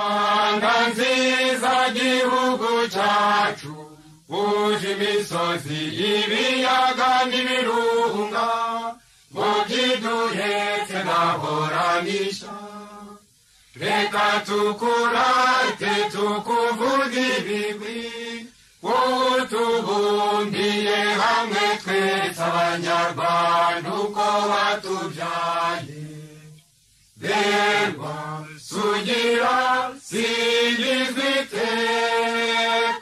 isonga nziza gihugu cyacu uje imisozi ibiyaga n'ibirunga ngo byiduhetse nahoranisha reka tukurate tukuvuge ibigwi wowe tubumbiye hamwe twese abanyarwanda uko batubyaye berwa sugira singizwa iteka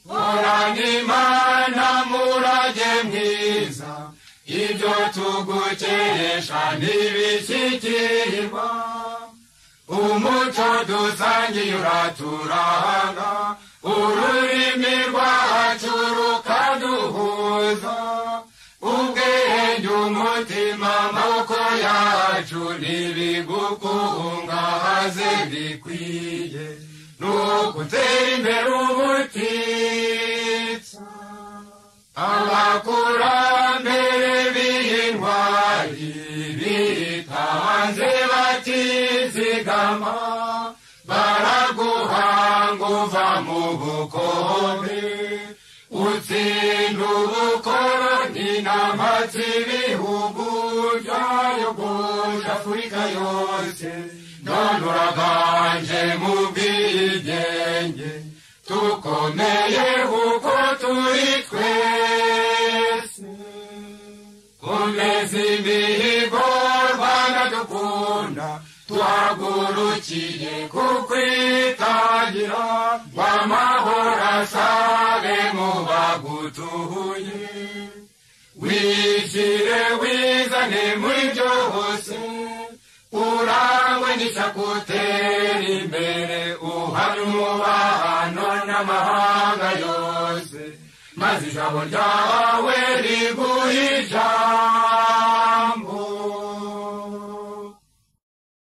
horana imana murage mwiza ibyo tugukesha ntibishyikirirwa umuco dusangiye uraturanga ururimi rwacu rukaduhuza ubwenge umutima amaboko yacu ntibigukungahaze bikwiye ni ugutera imbere ubutitsa abakurambere b'intwari bitanze batizigama baraguhanga uva mu bukombe utsinda ubukoroni n'amatsi ibihugu byayogoje afurika yose none uraganje mu bwigenge tukomeye kuko turi twese komeza imihigo rwanda dukunda tuhagurukiye kukwitangira w'amahoro asabe mu bagutuye wishyire wizane muri byose urangwe n'isakutera imbere uhari umubano n'amahanga yose maze ijabo ryawe riguhe ijambo